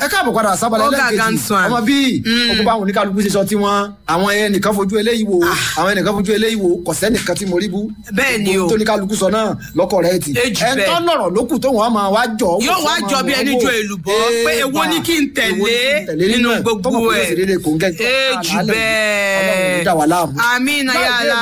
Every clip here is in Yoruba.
ẹ káàbọ̀ padà sábàlẹ̀ Ó gàgà ń lẹ́ẹ̀kejì sàn. ọmọ bíi ogun báwọn oníkálukú ṣe sọ tí wọn àwọn ẹnìkan fojú eléyìí wo àwọn ẹnìkan fojú eléyìí wo kò sẹ́nìkan tí mo rí bú Bẹ́ẹ̀ ni o. tó oníkálukú sọ náà lọ́kọ̀ rẹ̀ ti Ejù ẹ bẹ́ẹ̀. tọ́ lọ̀rọ̀ lókù tó wọn máa wá jọ wò Yóò tí wá wọ́n jọ máa bí wò ẹni wò. jọ èlùbọ́, pé Ee, èwo ni kí n èwo ni kí n tẹ̀lé nínú ẹ̀? gbogbo Tọ́mọ̀ pé ẹ̀? ó sì dédé kò ń gẹ́ Ejù bẹ́ẹ̀. ọlọ́run dá wa láàmú. Àmín náà yàrá.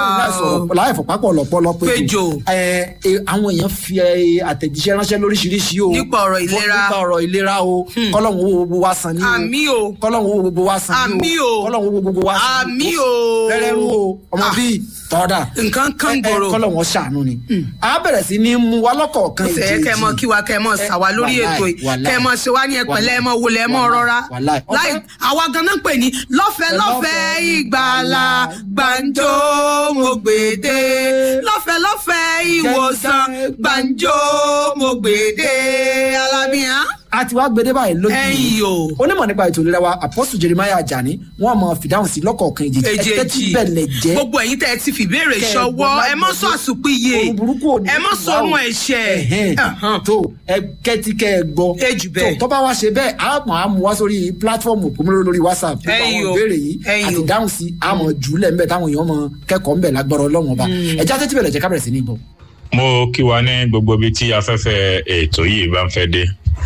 láì fọ̀pápọ̀ lọ́pọ̀lọ́ pé Péjò. ẹ ẹ, àwọn èèyàn fi ẹ, àtẹ̀jíṣẹ́ ránṣẹ́ lóríṣiríṣi o Nípa ọ̀rọ̀ ìlera. nípa ọ̀rọ̀ ìlera o kọ́lọ́hún owó gbogbo wa san ní o Àmín o. kọ́lọ́hún owó gbogbo wa san ní Àmín o. kọ́lọ́hún owó gbogbo wa san ní Àmín o. rẹ́rẹ́rú o ọmọ Ah. bíi tọ́da Nǹkan kan gbòòrò. kọ́lọ́hún ṣàánú ni a bẹ̀rẹ̀ sí ní mú wa lọ́kọ̀ọ̀kan Ó fẹ́ kẹ́ ẹ mọ kí wa kẹ́ ẹ mọ sà wá lórí wàláì, ètò yìí wàláì. kẹ́ ẹ mọ ṣe wá ní ẹpẹ̀lẹ́ ẹ mọ wọlé ẹ mọ Wàláì, rọra wàláì. láì àwa ganan pè ní lọ́fẹ̀ẹ́ lọ́fẹ̀ẹ́ ìgbàlà gbàǹjo mo gbèdé lọ́fẹ̀ẹ́ lọ́fẹ̀ẹ́ ìwòsàn gbàǹjo mo gbèdé alábíyàn. a ti wá gbede báyìí lójú Ẹ̀yin o. onímọ̀ nípa ètò ìlera wa apọ́sù jeremiah ajani wọ́n mọ fìdáhùn sí lọ́kọ̀ọ̀kan ìjèjì ẹ̀tẹ́ tí èjèèjì bẹ̀lẹ̀ jẹ́ gbogbo ẹ̀yin tẹ́ ẹ ti fìbéèrè Kẹ́ ẹ ṣọwọ́ gbọ́ ẹ mọ́ sọ àsùnpìyè ohun burúkú ò ní ẹ mọ́ wà sọ ohun o. ẹ̀ṣẹ̀ Ẹ̀hẹ́n. Ẹ̀hán. tó ẹ kẹ́tí kẹ́ ẹ gbọ́ Ejù bẹ́ẹ̀. tó tó bá wá ṣe bẹ́ẹ̀ á mọ̀ á mú wá sórí pílátífọ̀mù òpómúlóró lórí whatsapp nípa Ẹ̀yin àwọn o. ìbéèrè yìí Ẹ̀yin àti o. dáhùn sí àmọ̀ jùlẹ̀ ńbẹ̀ táwọn èèyàn mọ kẹ́kọ̀ọ́ ńbẹ̀ lágbọ́rọ̀ ọlọ́run ọba ẹ̀já tẹ́tí bẹ̀rẹ̀ jẹ́ ká bẹ̀rẹ̀ sí ní bọ̀. mo kí wa ní gbogbo ibi tí afẹ́fẹ́ ètò yìí bá ń fẹ́ dé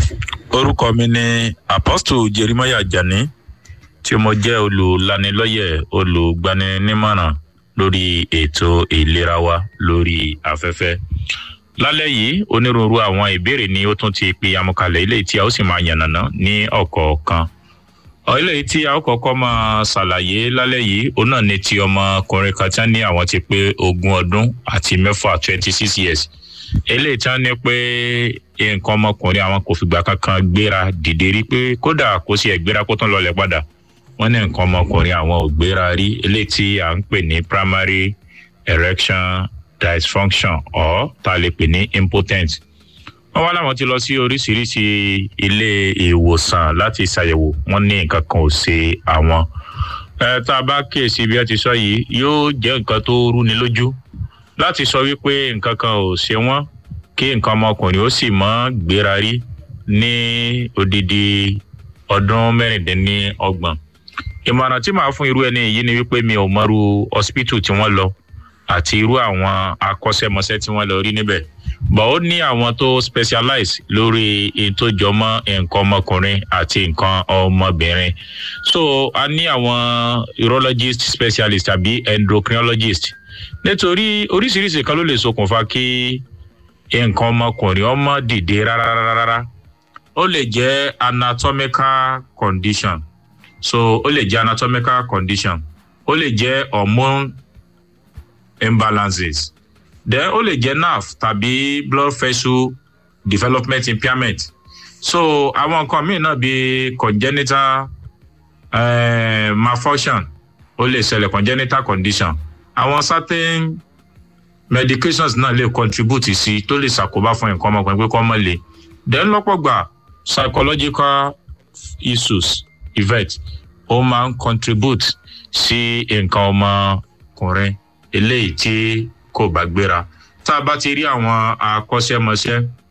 orúkọ mi ni apostle jeremiah jani tí mo jẹ́ olùlanilọ́yẹ̀ olùgbaninímọ̀ràn lórí ètò ìlera wa lórí afẹ́fẹ́ lálẹ́ yìí onírúurú àwọn ìbéèrè ni ó tún ti pe amúkalẹ̀ ilé tí a ó sì máa yànnàná ní ọ̀kọ̀ọ̀kan ilé tí a ó kọ́kọ́ máa ṣàlàyé lálẹ́ yìí òun náà ni ti ọmọkùnrin kan tí wọ́n ní àwọn ti pé ogún ọdún àti mẹ́fà twenty six years eléyìí tí wọ́n ní pé nǹkan ọmọkùnrin àwọn kò fìgbà kankan gbéra dìde rí pé kódà kó sì ẹ̀ gbéra kó tún lọlẹ̀ padà wọ́n ní nǹkan ọmọkùnrin àwọn ò gbéra rí eléyìí tí à ń pè ní primary erection dysfunction or tá a lè pè ní impotent wọ́n wá láwọn ti lọ sí oríṣiríṣi ilé ìwòsàn láti ṣàyẹ̀wò wọ́n ní nǹkan kan ò ṣe àwọn ẹ tá a bá kíyèsí bí ẹ ti sọ yìí yóò jẹ́ nǹkan tó rúni lójú láti sọ wípé nǹkan kan ò ṣe wọ́n kí nǹkan ọmọkùnrin ó sì mọ́ gbéra rí ní odidi ọdún mẹ́rìndínlọ́gbọ̀n ìmọ̀ràn tí màá fún irú ẹni yìí ni wípé mi ò mọ̀rú hospital tí wọ́n lọ àti irú àwọn akọ́ṣẹ́mọṣẹ́ tí wọ́n lọ rí níbẹ̀ bọ̀ ó ní àwọn tó specialize lórí èyí tó jọmọ́ nǹkan ọmọkùnrin àti nǹkan ọmọbìnrin so a ní àwọn urologist specialist tàbí endocrinologist nítorí oríṣiríṣi kan ló lè ṣokùnfà kí nǹkan ọmọkùnrin ọmọ dìde rárá ó lè jẹ́ anatomical condition so ó lè jẹ́ anatomical condition ó lè jẹ́ hormone imbalances then ó lè jẹ́ nerve tàbí blood vessel development impairment so àwọn nǹkan míì náà bíi congenital uh, malfunction ó lè ṣẹlẹ̀ congenital condition àwọn certain medications náà lè contribute sí tó lè ṣàkóbá fún nǹkan ọmọkùnrin pé kọ́ mọ́ le then lọ́pọ̀ gbà psychological issues event ó máa ń contribute sí nǹkan ọmọkùnrin eléyìí tí kò bá gbéra tá a bá ti rí àwọn akọ́ṣẹ́mọṣẹ́